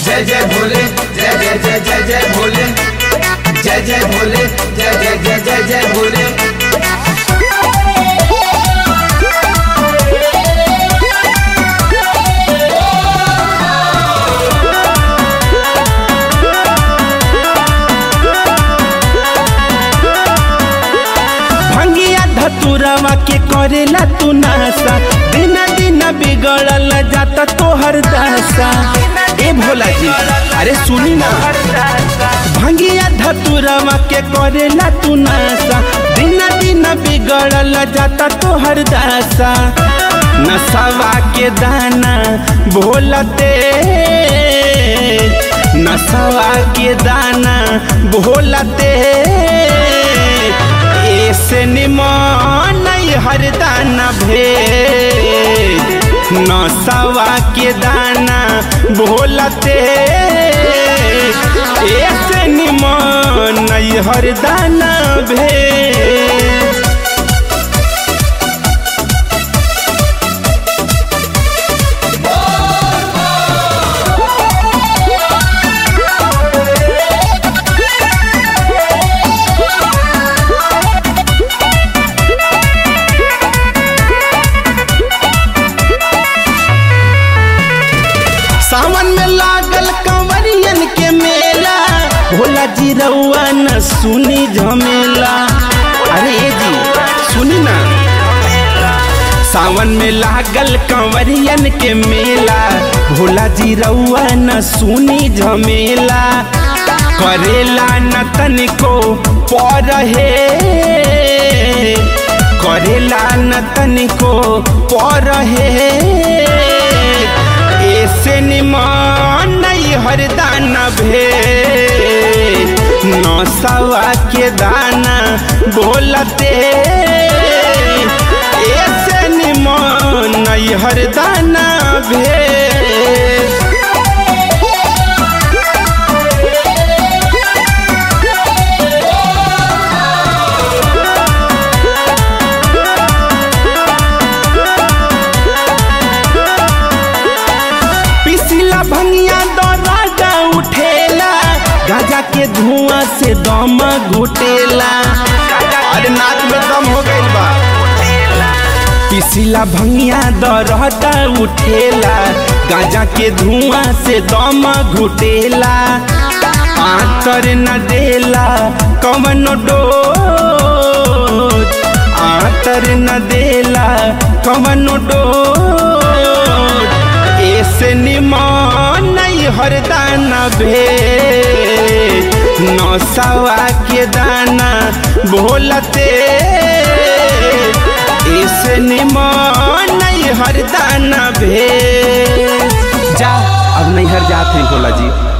जय जय भोले जय जय जय जय जय भोले जय जय भोले जय जय जय जय जय भोले भंगिया धतुरवा के करेला तू नासा दिन दिन बिगड़ल जाता तोहर दासा ए भोला जी अरे सुनी ना भंगिया धतुरवा के करेला तू नासा दिन दिन बिगड़ल जाता तोहर दासा नसवा के दाना भोलते नसवा के दाना भोलते ऐसे निमान हर दाना भेद नसवा के दाना भोलते ऐसे निमान हर दाना भेद सावन में लागल कंवरियन के मेला भोला जी रउआ न सुनी झमेला अरे ए जी सुनी ना सावन में लागल कंवरियन के मेला भोला जी रउआ न सुनी झमेला करेला न तनिको पर हे करेला न तनिको पर हे ऐसे निमान नहीं हर दाना भेद नौसवा के दाना बोलते ऐसे निमान नहीं हर दाना भेद पिसिला भंगिया दौरागा उठेला गाजा के धुआं से दम घुटेला अरे नाच में दम हो गइल बा पिसिला भंगिया दौरागा उठेला गाजा के धुआं से दम घुटेला आतर न देला कवन डोज आतर न देला कवन डोज ऐसे निमान नहीं हर दाना भेद नौसवा के दाना भोलते ऐसे निमान नहीं हर दाना भेद जा अब नहीं हर जाते हैं भोला जी